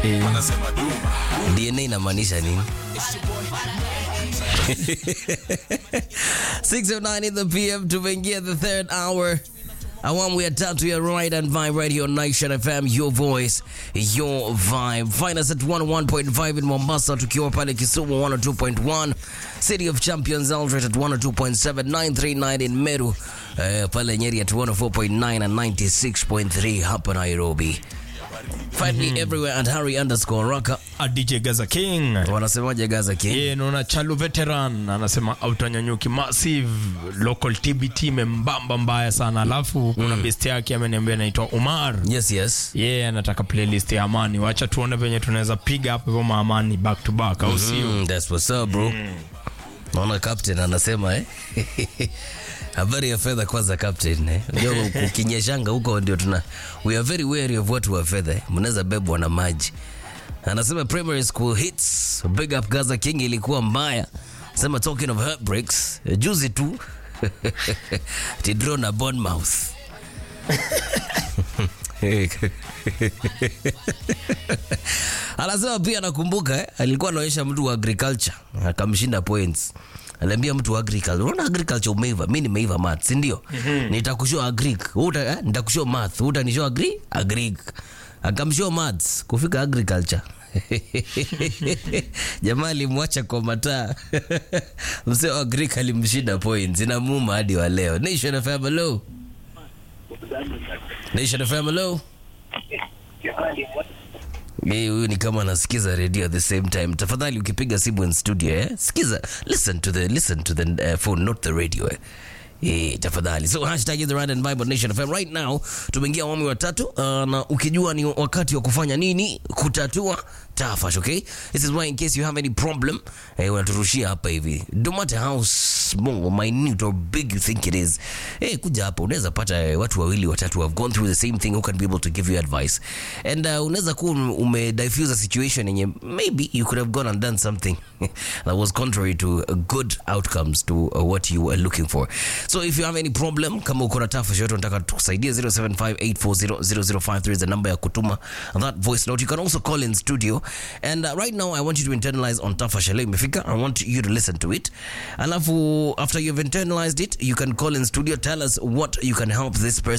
DNA inamaanisha nini? 609 in the PM tumeingia the third hour awamu ya tatu ya Ride and Vibe Radio Nation FM, your voice, your vibe. Find us at 101.5 in Mombasa, tukiwa pale Kisumu 102.1, City of Champions Eldoret at 102.7, 939 in Meru, uh, pale Nyeri at 104.9 and 96.3 hapa Nairobi. Find me everywhere at Harry underscore Raka. A DJ Gaza King. Wanasemaje Gaza King? Yeye naona Chalu veteran anasema autanyanyuki massive local TBT membamba mbaya sana. Alafu kuna best yake ameniambia anaitwa Umar. Yes, yes. Yeye anataka playlist ya Amani. Wacha tuone venye tunaweza piga hapo hivyo maamani back to back au sio? Mm, that's what's up bro. Naona captain anasema eh. Habari ya fedha kwanza captain eh. Unajua ukinyeshanga huko ndio tuna we are very wary of watu wa fedha. eh. Mnaweza bebwa na maji. Anasema primary school hits big up Gaza King ilikuwa mbaya. Sema talking of heartbreaks, eh, juzi tu tidro na Bournemouth. Anasema pia nakumbuka eh, alikuwa anaonyesha mtu wa agriculture akamshinda points. Aliambia mtu wa agriculture, unaona agriculture umeiva, mimi nimeiva math, si ndio? Nitakushow agric, uta eh, nitakushow math, utanishow agri agric. Akamshow maths kufika agriculture. Jamaa alimwacha kwa mataa. Mzee wa agric alimshinda points. Inamuuma hadi wa leo. Nation FM hello. Nation FM hello. Eh, huyu ni kama anasikiza radio at the same time. Tafadhali ukipiga simu in studio eh, sikiza, listen to the listen to the uh, phone not the radio eh. Eh, tafadhali. So hashtag is the Ride and Vibe on Nation FM right now. Tumeingia awamu ya tatu uh, na ukijua ni wakati wa kufanya nini kutatua tafash, okay? This is why in case you have any problem eh, unaturushia hapa hivi. No matter how small, minute or big you think it is. Eh, kuja hapa unaweza pata eh, watu wawili watatu who have gone through the same thing who can be able to give you advice. And uh, unaweza kuwa ume- ume diffuse a situation yenye maybe you could have gone and done something that was contrary to uh, good outcomes to uh, what you were looking for. So if you have any problem kama uko na tafash yote unataka tukusaidie 0758400053 is the number ya kutuma that voice note. You can also call in studio and uh, right now I want you to internalize on tafash leo imefika. I want you to listen to it. Alafu after you've internalized it, you can call in studio tell us what you can help this person